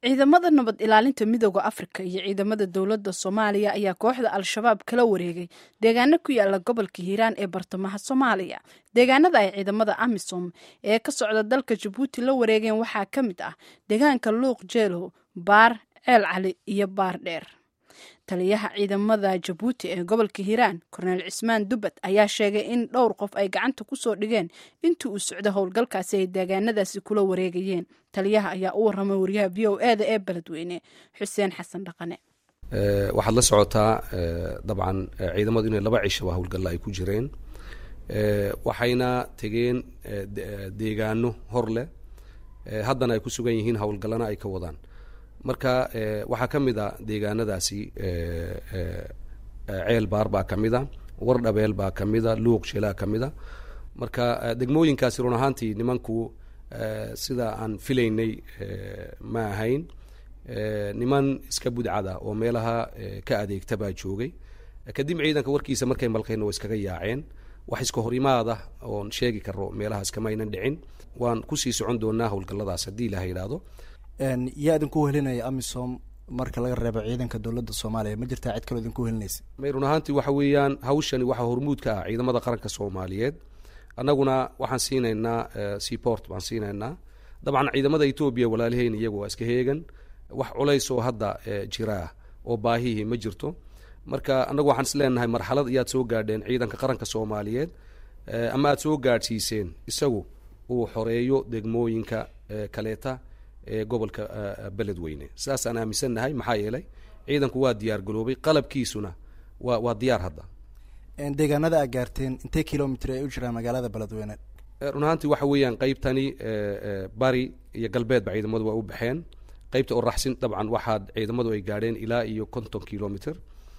ciidamada nabad ilaalinta midooda afrika iyo ciidamada dowladda soomaaliya ayaa kooxda al-shabaab kala wareegay deegaano ku yaala gobolka hiiraan ee bartamaha soomaaliya deegaanada ay ciidamada amisom ee ka socda dalka jabuuti la wareegeen waxaa ka mid ah deegaanka luuq jeelow baar ceel cali iyo baar dheer taliyaha ciidamada jabuuti ee gobolka hiiraan korneel cismaan dubad ayaa sheegay in dhowr qof ay gacanta kusoo dhigeen intii uu socdo howlgalkaasi ay deegaanadaasi kula wareegayeen taliyaha ayaa u waramay wariyaha v o e da ee beledweyne xuseen xasan dhaqane waxaad la socotaa dabcan ciidamadu inay laba cishaba howlgalla ay ku jireen waxayna tegeen deegaano hor leh haddana ay ku sugan yihiin howlgallana ay ka wadaan marka waxaa ka mid a deegaanadaasi ceel baar baa ka mid a war dhabeel baa ka mid a luuq shelaa ka mid a marka degmooyinkaasi run ahaantii nimanku sida aan filaynay ma ahayn niman iska budcada oo meelaha ka adeegta baa joogay kadib ciidanka warkiisa markay malqeen waa iskaga yaaceen wax iska horimaada oon sheegi karo meelahaas kama aynan dhicin waan kusii socon doonaa howlgalladaas haddii ilaha yidhaahdo yaa idinku helinaya amisom marka laga reebo ciidanka dowladda soomaaliya ma jirtaa cid kaloo idinku helinaysa may run ahaantii waxa weeyaan hawshani waxaa hormuud ka ah ciidamada qaranka soomaaliyeed annaguna waxaan siinaynaa seaport baan siinaynaa dabcan ciidamada etoobiya walaaliheyn iyagu waa iska heegan wax culays oo hadda jiraah oo baahihii ma jirto marka annagu waxaan is leenahay marxalad ayaad soo gaadheen ciidanka qaranka soomaaliyeed ama aad soo gaadhsiiseen isagu uu xoreeyo degmooyinka kaleeta ee gobolka beledweyne sidaasaan aaminsannahay maxaa yeelay ciidanku waa diyaar garoobay qalabkiisuna waa waa diyaar hadda deegaanada aad gaarteen intee kilomitr ay u jiraan magaalada beledweyne run ahaantii waxa weeyaan qeybtani bari iyo galbeedba ciidamadu waa u baxeen qeybta oo raxsin dabcan waxaad ciidamadu ay gaadheen ilaa iyo konton kilomitr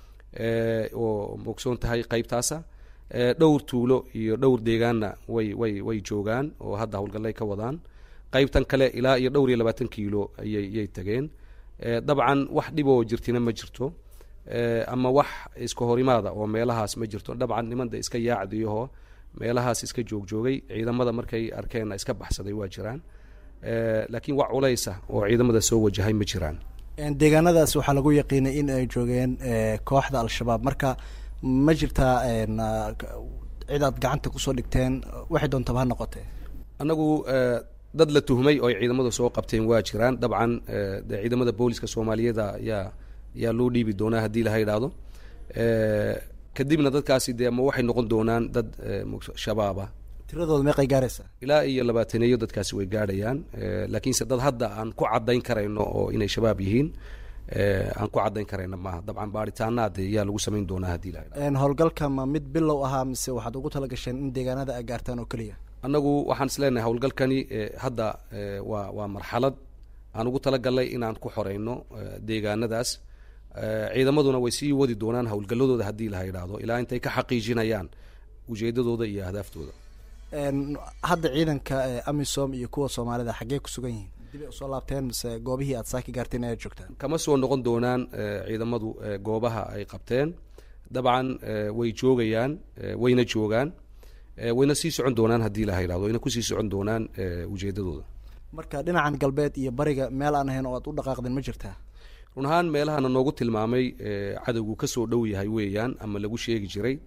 oo mogsoon tahay qeybtaasa dhowr tuulo iyo dhowr deegaanna way way way joogaan oo hadda howlgallay ka wadaan qaybtan kale ilaa iyo dhowr iyo labaatan kiilo ayay yay tageen dabcan wax dhiboo jirtina ma jirto ama wax iska horimaada oo meelahaas ma jirto dabcan nimanda iska yaacdiyaho meelahaas iska joogjoogay ciidamada markay arkeenna iska baxsaday waa jiraan laakiin wax culaysa oo ciidamada soo wajahay ma jiraan deegaanadaas waxaa lagu yaqiinay in ay joogeen kooxda al-shabaab marka ma jirtaa cid aad gacanta kusoo dhigteen waxay doontaba ha noqotee annagu dad la tuhmay oo ay ciidamadu soo qabteen waa jiraan dabcan de ciidamada booliska soomaaliyeed yaa yaa loo dhiibi doonaa haddii laha yidhaahdo kadibna dadkaasi dee ama waxay noqon doonaan dad shabaaba tiradooda meeqay gaaraysaa ilaa iyo labaataneeyo dadkaasi way gaadhayaan laakiinse dad hadda aan ku caddayn karayno oo inay shabaab yihiin aan ku caddayn karayno maaha dabcan baaritaanaad yaa lagu samayn doonaa haddii laha yidhahdo howlgalka ma mid bilow ahaa mise waxaad ugu tala gasheen in deegaanada aad gaartaan oo keliya annagu waxaan is leenahay howlgalkani hadda waa waa marxalad aan ugu talagalnay inaan ku xoreyno deegaanadaas ciidamaduna way sii wadi doonaan howlgalladooda haddii laha yidhaahdo ilaa intay ka xaqiijinayaan ujeedadooda iyo ahdaafdooda hadda ciidanka amisom iyo kuwa soomaalida xaggee ku sugan yihiin dib ay usoo laabteen mise goobihii aad saaki gaarteen ayaad joogtaan kama soo noqon doonaan ciidamadu goobaha ay qabteen dabcan way joogayaan wayna joogaan wayna sii socon doonaan haddii laha yidhahdo wayna kusii socon doonaan ujeedadooda marka dhinacan galbeed iyo bariga meel aan ahayn oo aad u dhaqaaqdeen ma jirtaa run ahaan meelahana noogu tilmaamay cadowgu kasoo dhow yahay weeyaan ama lagu sheegi jiray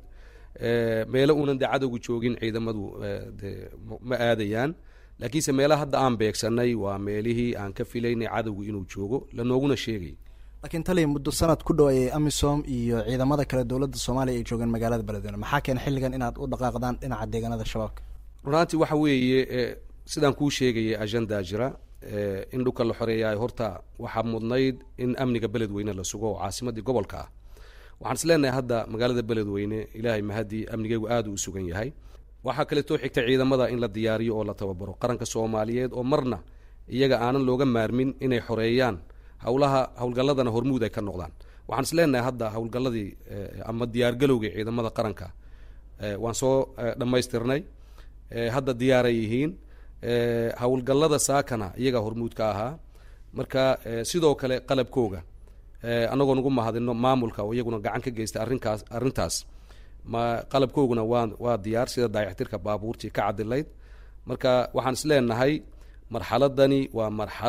meelo uunan dee cadowgu joogin ciidamadu de ma aadayaan laakiinse meelaha hadda aan beegsanay waa meelihii aan ka filaynay cadowgu inuu joogo lanooguna sheegay laakiin taliya muddo sanad ku dhow ayay amisom iyo ciidamada kale dowladda soomaaliya ay joogeen magaalada beledweyne maxaa keena xilligan inaad u dhaqaaqdaan dhinaca deegaanada shabaabka run ahaantii waxa weeye sidaan kuu sheegayay agendaa jira in dhulka la xoreeyaay horta waxaa mudnayd in amniga beledweyne la sugo oo caasimadii gobolka ah waxaan is leenahay hadda magaalada beledweyne ilaahay mahadii amnigeygu aad uu sugan yahay waxaa kaleetoo xigta ciidamada in la diyaariyo oo la tababaro qaranka soomaaliyeed oo marna iyaga aanan looga maarmin inay xoreeyaan howlaha howlgalladana hormuud ay ka noqdaan waxaan is leenahay hadda howlgalladii ama diyaargalowgii ciidamada qaranka waan soo dhammaystirnay hadda diyaaray yihiin howlgallada saakana iyagaa hormuud ka ahaa marka sidoo kale qalabkooga anagoo nagu mahadino maamulka oo iyaguna gacan ka geystay arrinkaas arrintaas ma qalabkooguna waa waa diyaar sida daayactirka baabuurtii ka cadilayd marka waxaan is leenahay marxaladani waa marxalad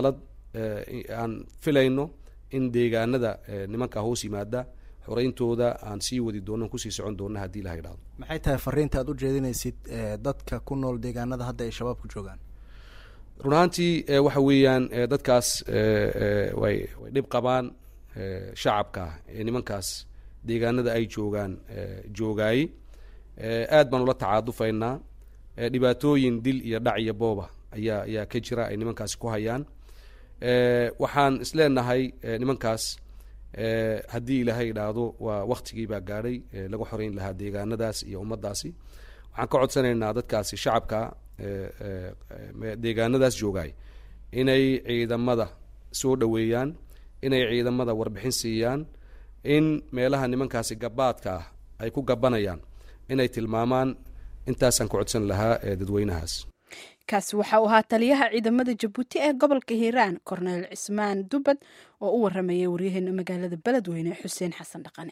aan filayno in deegaanada nimanka hoos yimaada xoreyntooda aan sii wadi doono kusii socon doona haddii ilaha idhahdo maxay tahay fariinta aad u jeedinaysid dadka ku nool deegaanada hadda ay shabaabku joogaan run ahaantii waxa weeyaan dadkaas way way dhib qabaan shacabka ee nimankaas deegaanada ay joogaan joogaayey aad baan ula tacaadufaynaa dhibaatooyin dil iyo dhac iyo booba ayaa ayaa ka jira ay nimankaasi ku hayaan waxaan isleenahay nimankaas haddii ilaahay idhaahdo waa waktigii baa gaadhay lagu xoreyn lahaa deegaanadaas iyo ummaddaasi waxaan ka codsanaynaa dadkaasi shacabka deegaanadaas joogaay inay ciidamada soo dhoweeyaan inay ciidamada warbixin siiyaan in meelaha nimankaasi gabaadka ah ay ku gabanayaan inay tilmaamaan intaasaan ku codsan lahaa dadweynahaas kaasi waxa uu ahaa taliyaha ciidamada jabuuti ee gobolka hiiraan korneyl cismaan dubad oo u waramayay waryaheena magaalada beledweyne xuseen xasan dhaqane